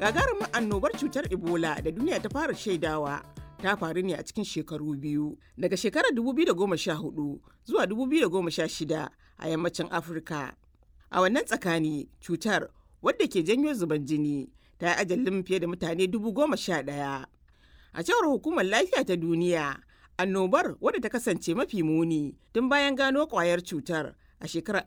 Gagarumin annobar cutar Ebola da duniya ta fara shaidawa ta faru ne a cikin shekaru biyu daga shekarar 2014 zuwa 2016 a yammacin Afirka. A wannan tsakani cutar wadda ke janyo zuban jini ta yi ajalin fiye da mutane dubu goma sha ɗaya. A cewar hukumar lafiya ta duniya, annobar wadda ta kasance mafi muni tun bayan gano kwayar cutar a shekarar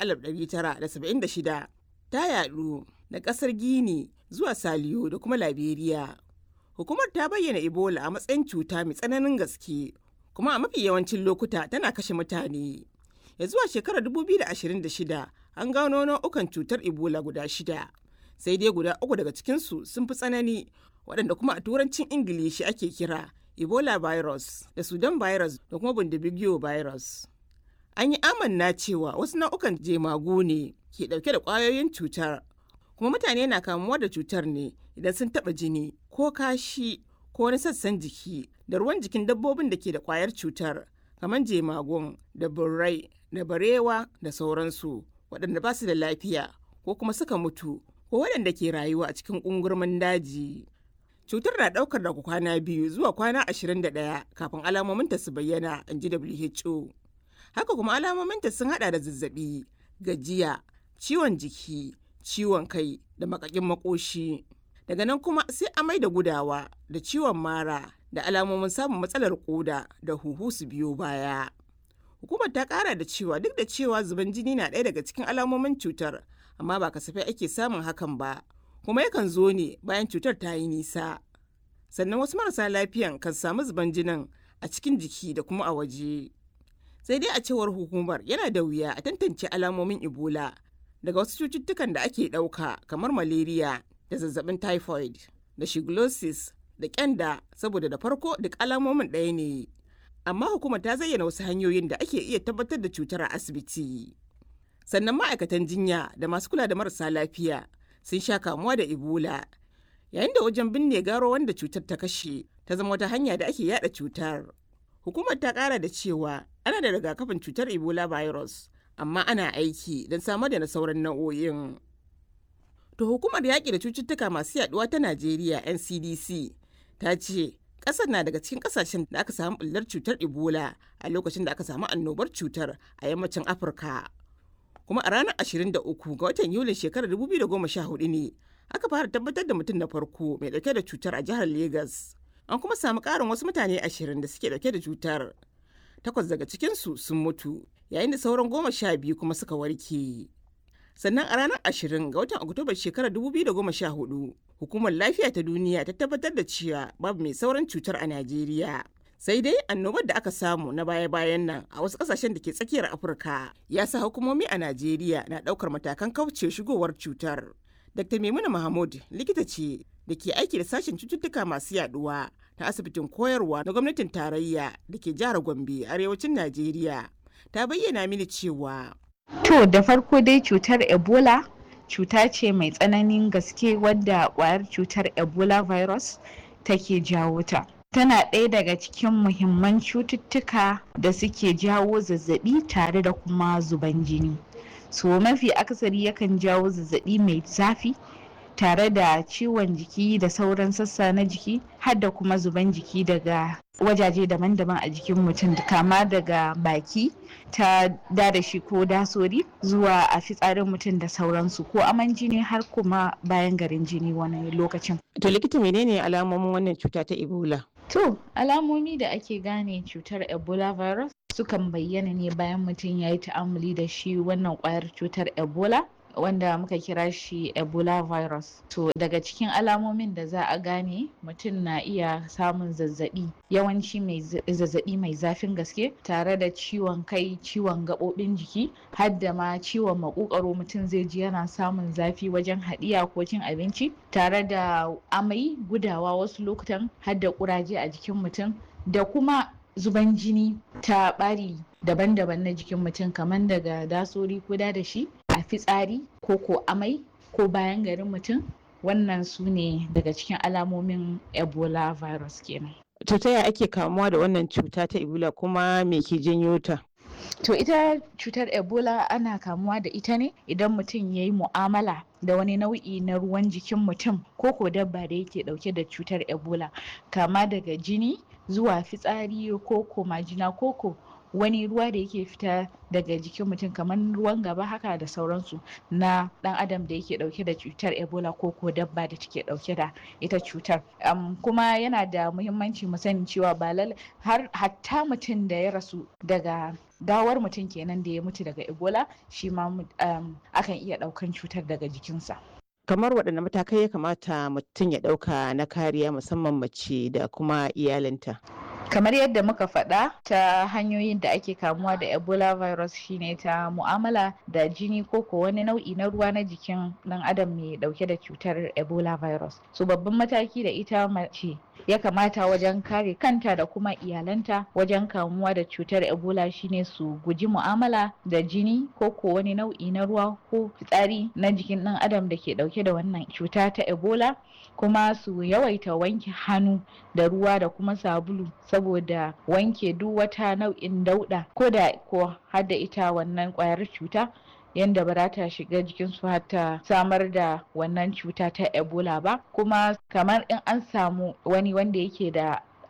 1976 ta yadu da kasar Gini zuwa Saliyo da kuma Liberia. Hukumar ta bayyana Ebola a matsayin cuta mai tsananin gaske kuma a mafi yawancin lokuta tana kashe mutane. Ya zuwa shekarar 2026 an gano nau'ukan cutar Ebola guda shida. Sai dai guda uku daga cikinsu sun fi tsanani waɗanda kuma a turancin Ingilishi ake kira Ebola virus da Sudan virus da kuma Bundibugyo virus. An yi amanna cewa wasu nau'ukan jemagu ne ke ɗauke da ƙwayoyin cutar kuma mutane na kamuwa da cutar ne idan sun taɓa jini ko kashi ko wani sassan jiki da ruwan jikin dabbobin da ke da ƙwayar cutar kamar jemagun da burrai da barewa da sauransu waɗanda ba su da lafiya ko kuma suka mutu ko waɗanda ke rayuwa a cikin ƙungurmin daji. Cutar na ɗaukar daga kwana biyu zuwa kwana 21 kafin alamominta su bayyana, in ji WHO. Haka kuma alamominta sun haɗa da zazzaɓi, gajiya, ciwon jiki, ciwon kai da makakin makoshi. Daga nan kuma sai amai da gudawa da ciwon mara da alamomin samun matsalar koda da huhu su biyo baya. Hukumar ta kara da cewa duk da cewa zuban jini na ɗaya daga cikin alamomin cutar, amma ba kasafai ake samun hakan ba, kuma yakan zo ne bayan cutar ta yi nisa. Sannan wasu marasa lafiyan kan samu zuban jinin a cikin jiki da kuma a waje. Sai dai a cewar hukumar yana da wuya a tantance alamomin Ebola daga wasu cututtukan da ake ɗauka kamar malaria da zazzabin typhoid da shigellosis da kyanda saboda da farko duk alamomin ɗaya ne. Amma hukumar ta zayyana wasu hanyoyin da ake iya tabbatar da cutar a asibiti. Sannan ma'aikatan jinya da masu kula da marasa lafiya sun sha kamuwa da Ebola yayin da wajen binne garo wanda cutar ta kashe ta zama wata hanya da ake yada cutar. Hukumar ta kara da cewa ana da rigakafin cutar Ebola virus amma ana aiki don samar da na sauran nau'o'in. To hukumar yaƙi da cututtuka masu yaduwa ta Najeriya NCDC ta ce ƙasar na daga cikin ƙasashen da aka samu ɓullar cutar Ebola a lokacin da aka samu annobar cutar a yammacin Afirka. Kuma a ranar 23 ga watan Yulin shekarar 2014 ne aka fara tabbatar da mutum na farko mai ɗauke da cutar a jihar Legas. An kuma samu ƙarin wasu mutane ashirin da suke ɗauke da cutar. Takwas daga cikinsu sun mutu yayin da sauran goma sha biyu kuma suka warke. Sannan a ranar ashirin ga watan Oktoba shekarar 2014 hukumar lafiya ta duniya ta tabbatar da cewa babu mai sauran cutar a Najeriya. Sai dai annobar da aka samu na baya-bayan nan a wasu kasashen da ke tsakiyar Afirka ya sa hukumomi a Najeriya na ɗaukar matakan kauce shigowar cutar. Dr. Maimuna Mahmud likita ce da ke aiki da sashen cututtuka masu yaduwa ta asibitin koyarwa na gwamnatin tarayya da ke jihar Gombe arewacin Najeriya. Ta bayyana mini cewa To da farko dai cutar Ebola cuta ce mai tsananin gaske wadda kwayar cutar Ebola virus take jawo ta. Tana ɗaya daga cikin muhimman cututtuka da suke jawo zazzabi tare da kuma zuban jini. So mafi akasari yakan jawo zazzabi mai zafi tare da ciwon jiki da sauran sassa na jiki har da kuma zuban jiki daga wajaje daban-daban a jikin mutum kama daga baki ta dadashi ko dasori zuwa a fitsarin mutum da sauransu ko aman jini har kuma bayan garin jini wani lokacin. To likita menene alamomin wannan cuta ta Ebola? To alamomi da ake gane cutar Ebola virus sukan bayyana ne bayan mutum ya yi ta'amuli da shi wannan kwayar cutar Ebola wanda muka kira shi ebola virus to daga cikin alamomin da za a gane mutum na iya samun zazzabi yawanci mai zazzabi mai zafin gaske tare da ciwon kai ciwon gaɓoɓin jiki har da ma ciwon makokaro mutum zai ji yana samun zafi wajen haɗiya ko cin abinci tare da amai gudawa wasu lokutan har da ƙuraje a jikin mutum da kuma zuban jini ta ɓari daban-daban na jikin mutum kamar daga dasori ko da shi a fitsari ko ko amai ko bayan garin mutum wannan su ne daga cikin alamomin ebola virus kenan To ta yaya ake kamuwa da wannan cuta ta Ebola kuma me ke janyo ta? To ita cutar Ebola ana kamuwa da ita ne idan mutum ya yi mu'amala da wani nau'i na ruwan jikin mutum ko ko dabba da yake dauke da cutar Ebola kama daga jini zuwa fitsari ko ko majina ko ko wani ruwa da yake fita daga jikin mutum kamar ruwan gaba haka da sauransu na dan adam da yake dauke da cutar ebola ko ko dabba da take dauke da ita cutar um, kuma yana da muhimmanci mu sani cewa ba lallai har hatta mutum da ya rasu daga gawar mutum kenan da ya mutu daga ebola shi ma um, akan iya daukan cutar daga jikinsa kamar waɗanne matakai ya kamata mutum ya ɗauka na kariya musamman mace da kuma iyalinta kamar yadda muka faɗa ta hanyoyin da ake kamuwa da ebola virus shine ta mu'amala da jini ko ko wani nau'i na ruwa na jikin ɗan adam mai ɗauke da cutar ebola virus so babban mataki da ita mace ya kamata wajen kare kanta da kuma iyalanta wajen kamuwa da cutar ebola shine su guji mu'amala da jini ko ko wani nau'i na ruwa ko fitsari na jikin ɗan adam da ke ɗauke da wannan cuta ta ebola kuma su yawaita wanke hannu da ruwa da kuma sabulu saboda wanke duk wata nau'in dauɗa ko da ko har da ita wannan ƙwayar cuta yanda ba za ta shiga jikinsu har ta samar da wannan cuta ta ebola ba kuma kamar in an samu wani wanda yake da